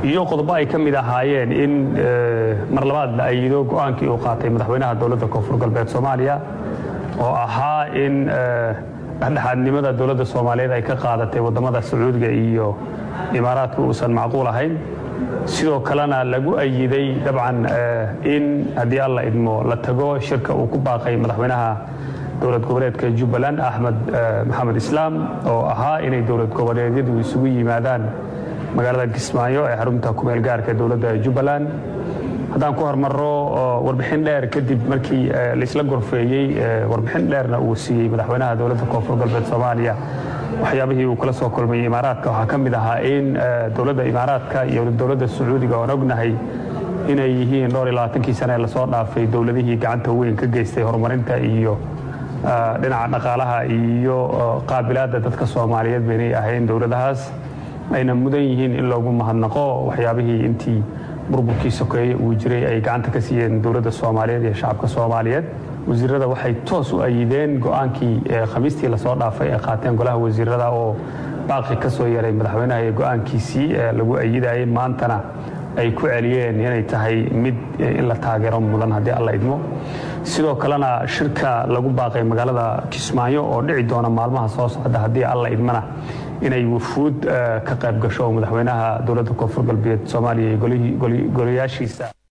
iyo qodobo ay ka mid ahaayeen in mar labaad la ayido go'aankii uu qaatay madaxweynaha dowladda koonfur galbeed soomaaliya oo ahaa in dhexdhexaadnimada dowladda soomaaliyeed ay ka qaadatay waddamada sacuudiga iyo imaaraadka uusan macquul ahayn sidoo kalena lagu ayiday dabcan in haddii alla idmo la tago shirka uu ku baaqay madaxweynaha dowlad goboleedka jubbaland axmed maxamed islaam oo ahaa inay dowlad goboleedyadu isugu yimaadaan magaalada kismaayo ee xarunta kumeel gaarka dowladda jubbaland haddaan ku hormarro warbixin dheer kadib markii laisla gorfeeyey warbixin dheerna uu siiyey madaxweynaha dowladda koonfur galbeed soomaaliya waxyaabihii uu kala soo kulmayey imaaraadka waxaa ka mid ahaa in dowladda imaaraadka iyo dowladda sacuudiga oon ognahay inay yihiin dhowr iyo labaatankii sane ee lasoo dhaafay dowladihii gacanta weyn ka geystay horumarinta iyo dhinaca dhaqaalaha iyo qaabilaadda dadka soomaaliyeed baynay ahayn dowladahaas ayna mudan yihiin in loogu mahadnaqo waxyaabihii intii burburkii sokeeye uu jiray ay gacanta ka siiyeen dowladda soomaaliyeed iyo shacabka soomaaliyeed wasiirada waxay toos u ayideen go'aankii khamiistii lasoo dhaafay ee qaateen golaha wasiirada oo baaqi ka soo yaray madaxweynaha iyo go'aankiisii lagu ayidayay maantana ay ku celiyeen inay tahay mid in la taageero mudan haddii alla idmo sidoo kalena shirka lagu baaqay magaalada kismaayo oo dhici doona maalmaha soo socda haddii alla idmana inay wufuud ka qayb gasho madaxweynaha dowladda koonfur galbeed soomaaliya iyo golayaashiisa